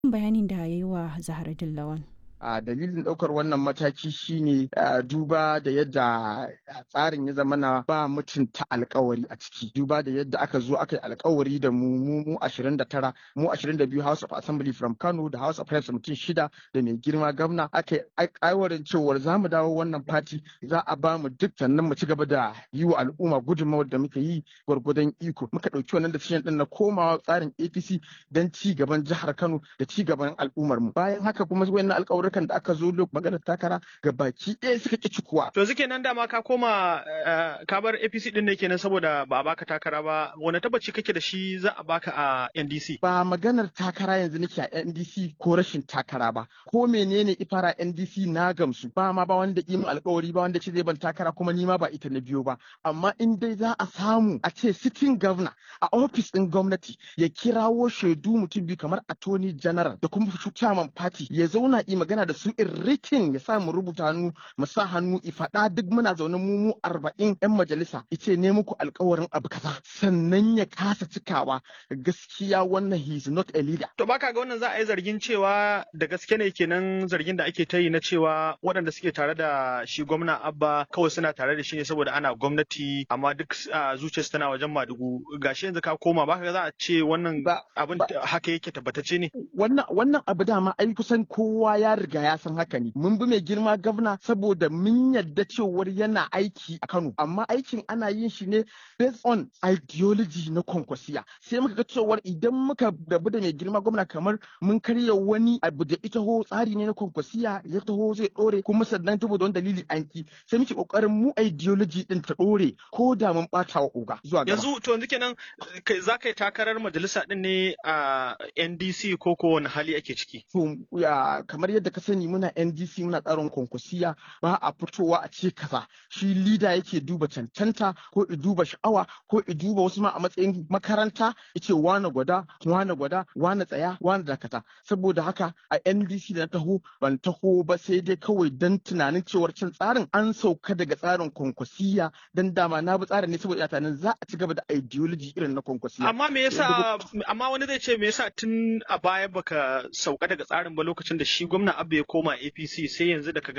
bayanin da ya yi wa Zahra Dillawan. a dalilin ɗaukar wannan mataki shine duba da yadda tsarin ya zama na ba mutunta alkawari a ciki duba da yadda aka zo aka yi alkawari da mu mu mu 29 mu 22 House of Assembly from Kano da House of Reps mutum shida da mai girma gwamna aka yi aiwarin cewar za mu dawo wannan fati za a ba mu duk sannan mu ci gaba da yi wa al'umma gudunmawar da muka yi gwargwadon iko muka ɗauki wannan decision ɗin na komawa tsarin APC don ci gaban jihar Kano da ci gaban al'ummar mu bayan haka kuma wayannan alƙawarin Amurkan da aka zo maganar takara ga baki ɗaya suka ƙi cikuwa. To suke nan dama ka koma ka bar APC ɗin ne kenan saboda ba a baka takara ba wani tabbaci kake da shi za a baka a NDC. Ba maganar takara yanzu nake a NDC ko rashin takara ba ko menene ifara NDC na gamsu ba ma ba wanda imin alkawari ba wanda ce zai ban takara kuma ni ma ba ita na biyo ba amma in dai za a samu a ce sitting governor a ofis ɗin gwamnati ya kirawo shaidu mutum biyu kamar attorney general da kuma chairman party ya zauna yi magana da su in rikin ya sa mu rubuta hannu mu sa hannu i faɗa duk muna zaune mu mu arba'in yan majalisa ice ne muku alkawarin abu kaza sannan ya kasa cikawa gaskiya wannan he is not a leader. To baka ga wannan za a yi zargin cewa da gaske ne kenan zargin da ake ta yi na cewa waɗanda suke tare da shi gwamna Abba kawai suna tare da shi ne saboda ana gwamnati amma duk zuciyarsu tana wajen Madugu gashi yanzu ka koma baka ga za a ce wannan abin haka yake tabbatacce ne. Wannan wannan abu dama ai kusan kowa ya riga ya san haka ne mun bi mai girma gwamna saboda mun yadda cewar yana aiki a Kano amma aikin ana yin shi ne based on ideology na kwankwasiya sai muka ga cewar idan muka rabu da mai girma gwamna kamar mun karya wani abu da ita ho tsari ne na kwankwasiya ya taho zai dore kuma sannan saboda wani dalili an ki sai muke kokarin mu ideology din ta dore ko da mun bata wa oga zuwa gaba yanzu to yanzu kenan za ka yi takarar majalisa din ne a NDC ko ko wani hali ake ciki to kamar yadda ka sani muna NDC muna tsarin kwankwasiya ba a fitowa a ce kaza shi lida yake duba cancanta ko i duba sha'awa ko i duba wasu ma a matsayin makaranta yace wane gwada wane gwada wane tsaya wane dakata saboda haka a NDC da na taho ban taho ba sai dai kawai dan tunanin cewar cin tsarin an sauka daga tsarin kwankwasiya dan dama na bi tsarin ne saboda tunanin za a ci gaba da ideology irin na kwankwasiya amma me yasa amma wani zai ce me yasa tun a baya baka sauka daga tsarin ba lokacin da shi gwamna Abba ya koma APC sai yanzu da kaga